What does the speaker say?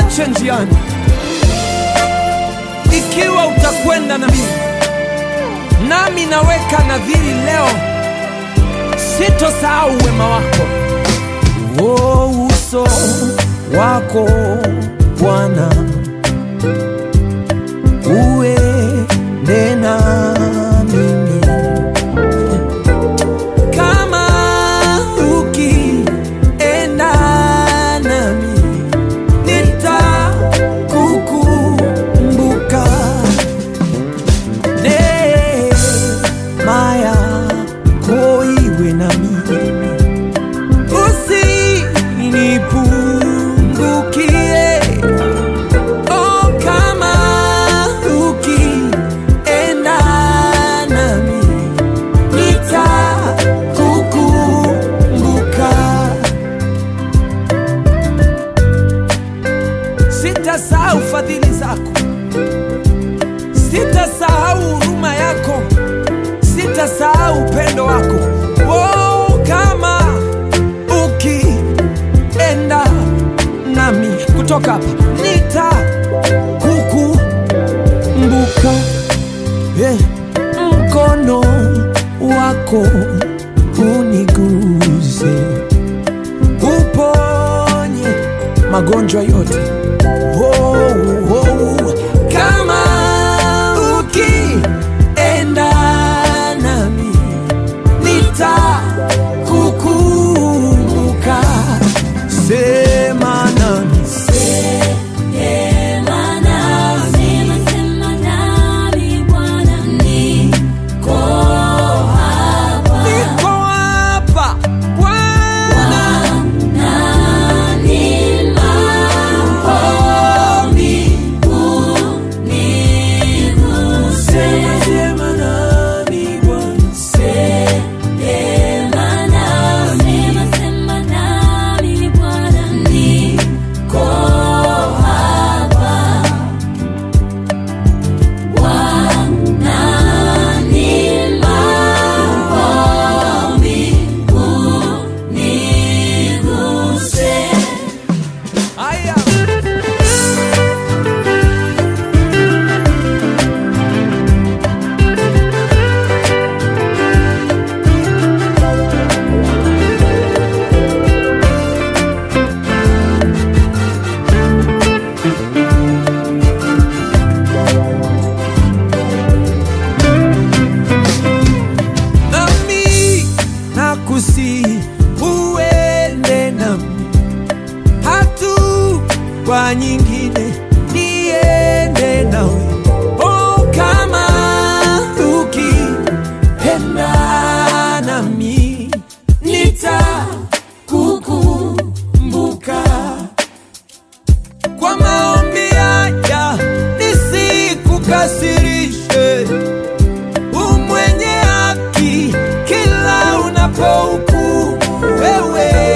usiniache njiani, ikiwa utakwenda na mimi. Nami naweka nadhiri leo, sitosahau wema wako. Oh, uso wako Bwana uende na mimi kama ukienda nami nitakukumbuka neema yako iwe na mimi usinipungukie Oh, kama ukienda nami nitakukumbuka. Sitasahau fadhili zako, sitasahau huruma yako, sitasahau upendo wako. Oh, kama ukienda nami kutoka hapa nitakukumbuka. Eh, mkono wako uniguse, uponye magonjwa yote. Oh, oh, kama ukienda nami nitakukumbuka. Sema nami niko hapa Bwana, sema sema nami Bwana, Aya. nami nakusi uende nami hatua nyingine niende nawe oh, kama ukienda nami nitakukumbuka kwa maombi haya nisikukasirishe umwenye haki kila unapohukumu wewe